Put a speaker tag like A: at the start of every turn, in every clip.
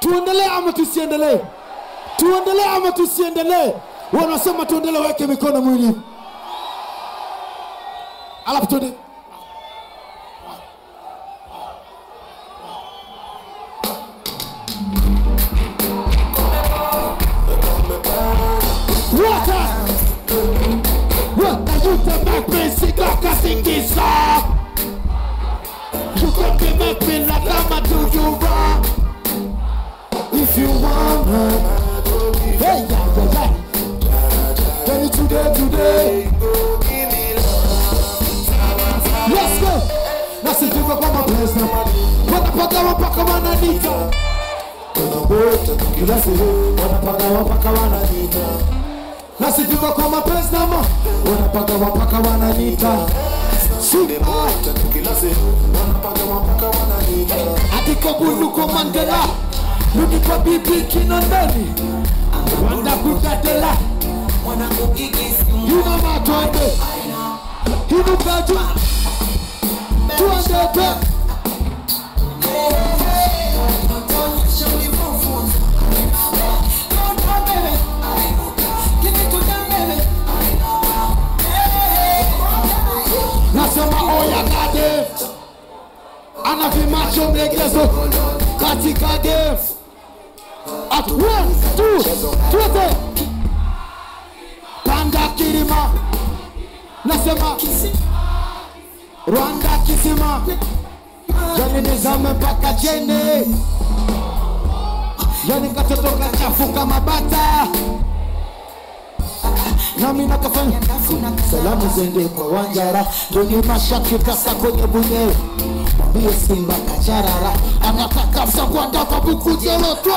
A: tuendelee ama tusiendelee tuendelee ama tusiendelee wanasema tuendelee weke mikono mwili alafu tuende Water! What are you to make me sing like a singing song? You can be make me like I'm a do you wrong. If you wanna, hey, yeah, yeah, yeah. Tell it today, today. Let's go. Nasifika kwa mapenzi na mali. Wanapaka mpaka wananita. Tunawote kila siku wanapaka mpaka wananita. Nasifika kwa mapenzi na mali. Wanapaka mpaka wananita. Simba. Ati kwa bundu kwa Mandela. Rudi kwa bibi Kinondoni. Wanda kutatela. Yuna matwende. Hinu kaju. Tuandete. Nasema oya kade. Ana vimacho mlegezo katika game. At one, two, twende. Panda kilima. Nasema Rwanda kisima. Yani nizame mpaka chini. Yani katoto kachafuka mabata. nami nakafanya salamu zende kwa Wanjara kwenye mashaki kasa kwenye bunyewe mwambie Simba kacharara anataka msagwanda kwa buku jelotwa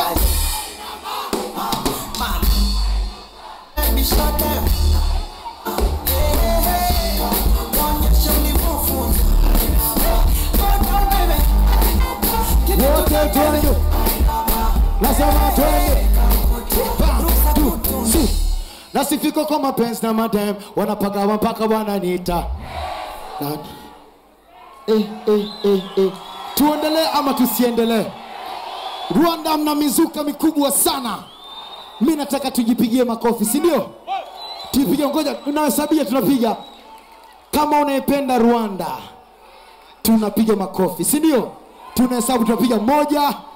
A: wote twende nasema twende One, two, three. nasifiko kwa mapenzi na madem wanapagawa mpaka wananiita Na- eh, eh, eh, eh. tuendelee ama tusiendelee rwanda mna mizuka mikubwa sana mi nataka tujipigie makofi si ndio tupige ngoja tunahesabia tunapiga kama unaipenda rwanda tunapiga makofi si ndio tunahesabu tunapiga moja